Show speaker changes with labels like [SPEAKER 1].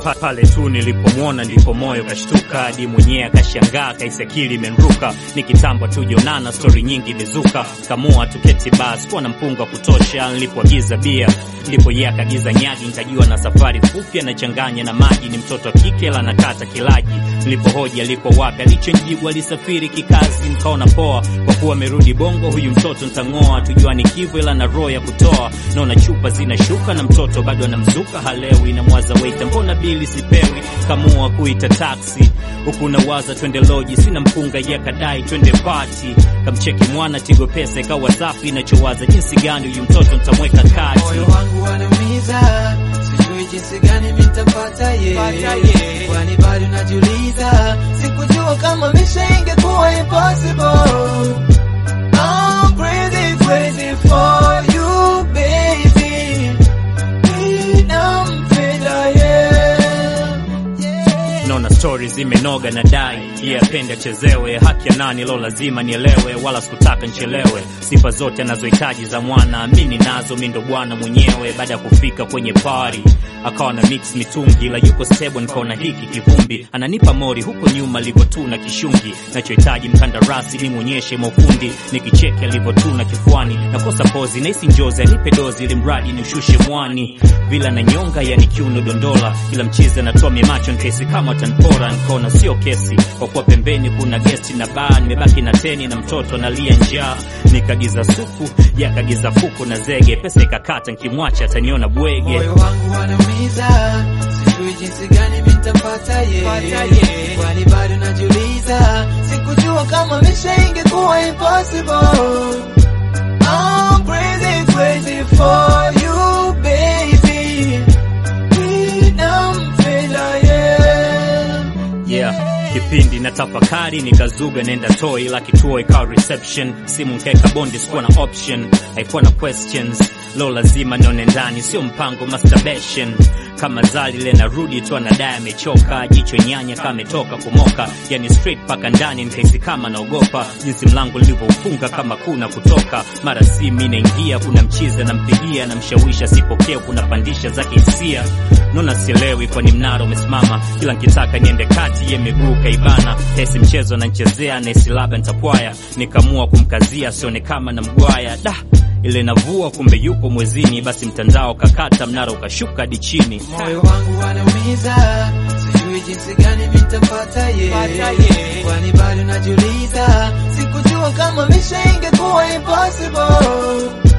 [SPEAKER 1] pa, pale tu nilipomwona ndipo moyo kashtuka, hadi mwenyewe akashangaa, kaisi akili imenruka. Ni kitambo tujonana, stori nyingi imezuka, kamua tuketi basi kuwa na mpunga wa kutosha. Nilipoagiza bia ndipo yeye akagiza nyagi, nikajua na safari fupi anachanganya na maji. Ni mtoto wa kike la nakata kilaji. Nilipohoji aliko wapi, alichonjibu alisafiri kikazi. Nikaona poa, kwa kuwa amerudi Bongo, huyu mtoto ntang'oa. Tujuani kivu, ila na roho ya kutoa. Naona chupa zinashuka na mtoto bado anamzuka, halewi na mwaza waita, mbona bili sipewi? Kamua kuita taksi huku nawaza twende loji, sina mpunga, ye kadai twende pati. Kamcheki mwana Tigo pesa ikawa safi, nachowaza jinsi gani huyu mtoto ntamweka kati.
[SPEAKER 2] Moyo wangu wanaumiza, sijui jinsi gani nitapata ye, kwani bado najiuliza, sikujua kama maisha ingekuwa impossible. I'm crazy, crazy for you baby, ninampenda ye.
[SPEAKER 1] Naona stori zimenoga na dai iye apende achezewe, haki ya nani lo lazima nielewe, wala sikutaka nchelewe. Sifa zote anazohitaji za mwana mini nazo, mi ndo bwana mwenyewe. Baada ya kufika kwenye pari akawa na mix mitungi, la yuko stable, nikaona hiki kivumbi ananipa mori huko nyuma alivyotuna kishungi. Nachohitaji mkandarasi nimwonyeshe maufundi, nikicheki alivyotuna kifuani, nakosa pozi nahisi njozi, anipe dozi ili mradi ni ushushe mwani, vila na nyonga yani kiuno dondola, ila mchizi anatoa mimacho nkesi kama tanpora. Nikaona sio kesi kwa kuwa pembeni kuna gesti na baa, nimebaki na teni na mtoto analia njaa. Nikagiza supu yakagiza fuku na zege, pesa ikakata, nkimwacha ataniona bwege.
[SPEAKER 2] Moyo wangu wanaumiza, sijui jinsi gani nitapata ye, kwani bado najiuliza, sikujua kama maisha ingekuwa impossible. I'm crazy, crazy for you baby, ninampenda ye.
[SPEAKER 1] Yeah. Kipindi na tafakari nikazuga nenda toi la kituo ikawa reception simu nkeka bondi sikuwa na option haikuwa na questions lo lazima nione ndani sio mpango masturbation kama zali le narudi tu anadai amechoka jicho nyanya kama ametoka kumoka yani straight paka ndani nikahisi kama naogopa jinsi mlango nilivyoufunga kama kuna kutoka mara si mi naingia kuna mchiza nampigia namshawisha sipokee kuna pandisha zake hisia nona sielewi kwani mnara umesimama kila nkitaka niende kati ye miguu kaibana hesi mchezo ananchezea nahisi labda ntapwaya nikamua kumkazia asione kama na mgwaya da ile navua kumbe yupo mwezini basi mtandao kakata mnara ukashuka hadi chini
[SPEAKER 2] Moyo wangu wanaumiza, sijui jinsi gani nitapata ye, kwani bado najiuliza, sikujua kama maisha ingekuwa impossible.